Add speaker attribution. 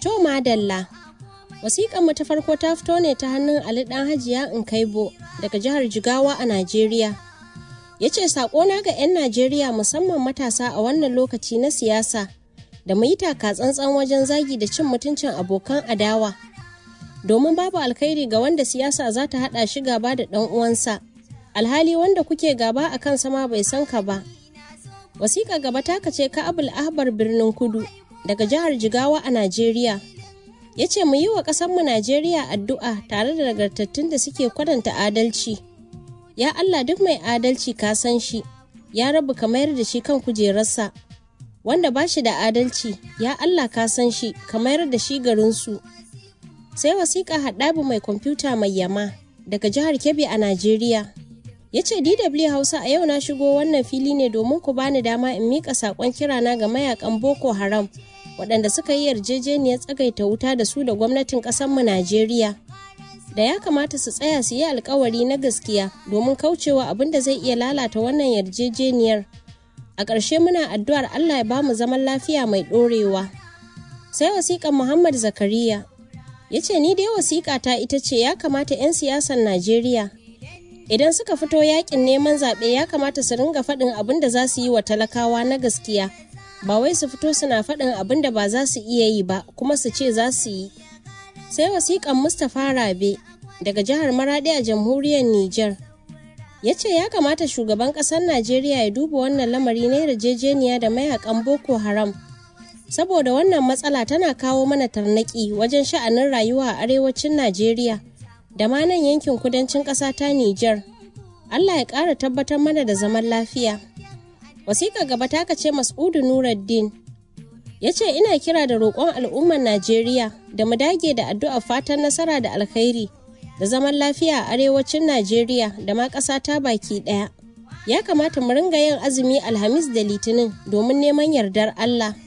Speaker 1: To madalla. Wasiƙan mu ta farko ta fito ne ta hannun Ali ɗan Hajiya Nkaibo daga jihar Jigawa a Najeriya. Ya ce na ga 'yan Najeriya musamman matasa a wannan lokaci na siyasa da mu yi taka tsantsan wajen zagi da cin mutuncin abokan adawa. Domin babu alkhairi ga wanda siyasa za ta haɗa shi gaba da ɗan uwansa. Alhali wanda kuke gaba a kan sama bai san ka ba. Wasiƙa gaba taka ce ka Abul Ahbar birnin Kudu daga jihar Jigawa a Najeriya. ya ce mu yi wa ƙasarmu Najeriya addu'a tare da nagartattun da suke kwadanta adalci. Ya Allah duk mai adalci ka san shi, ya rabu ka mayar da shi kan kujerarsa. Wanda ba shi da adalci, ya Allah ka san shi, ka mayar da shi garinsu. Sai wasiƙa haɗabu mai kwamfuta mai yama daga jihar Kebbi a Najeriya. Ya ce DW Hausa a yau na shigo wannan fili ne domin ku bani dama in miƙa saƙon kirana ga mayakan Boko Haram. waɗanda suka yi yarjejeniyar tsagaita wuta da su da gwamnatin ƙasarmu Najeriya. Da ya kamata su tsaya su yi alkawari na gaskiya domin kaucewa abin da zai iya lalata wannan yarjejeniyar. A ƙarshe muna addu'ar Allah ya ba mu zaman lafiya mai ɗorewa. Sai wasiƙan Muhammad Zakariya ya ce ni dai wasiƙa ta ita ce ya kamata 'yan siyasar Najeriya idan suka fito yaƙin neman zaɓe ya kamata su ringa faɗin abin da za su yi wa talakawa na gaskiya. ba wai su fito suna faɗin abin da ba za su iya yi ba kuma su ce za su yi sai wasiƙan mustapha rabe daga jihar maraɗi a jamhuriyar niger ya ce ya kamata shugaban ƙasar najeriya ya duba wannan lamari na yarjejeniya da mayakan boko haram saboda wannan matsala tana kawo mana tarnaki wajen sha'anin rayuwa a arewacin najeriya da ma nan yankin kudancin ƙasa ta niger allah ya ƙara tabbatar mana da zaman lafiya wasiƙa gaba ta ce mas'udu nuruddin ya ce ina kira da roƙon al'ummar najeriya da mu dage da addu'a fatan nasara da alkhairi da zaman lafiya a arewacin najeriya da ma ƙasa ta baki ɗaya ya kamata mu ringa yin azumi alhamis da litinin domin neman yardar allah